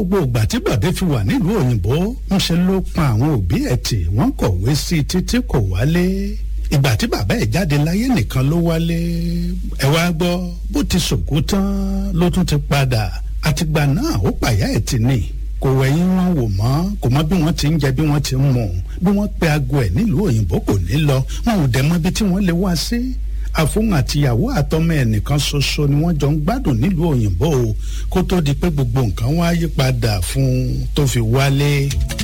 gbogbo ìgbà tí bọ̀dé fi wà nílùú òyìnbó ń ṣe ló pa àwọn òbí ẹ̀ tì wọ́n kọ̀wé sí i títí kò wálé ìgbà tí bàbá ẹ̀ jáde láyé nìkan ló wálé ẹ wá gbọ́ bó ti sòkú tán ló tún ti padà àtìgbà náà ó pàyà ẹ̀ tì ní kò wẹ̀yìn wọn wò mọ́ kò mọ bí wọ́n ti ń jẹ bí wọ́n ti ń mu bí wọ́n pe aago ẹ̀ nílùú òyìnbó kò ní lọ wọn ò dẹ̀ mọ ibi tí wọ́n lè wá sí àfóhùn àtìyàwó àtọmọ ẹ̀ nìkan ṣoṣo ni wọ́n jọ ń gbádùn nílùú òyìnbó kó tó di pé gbogbo nǹkan wá yí padà fún un tó fi wálé.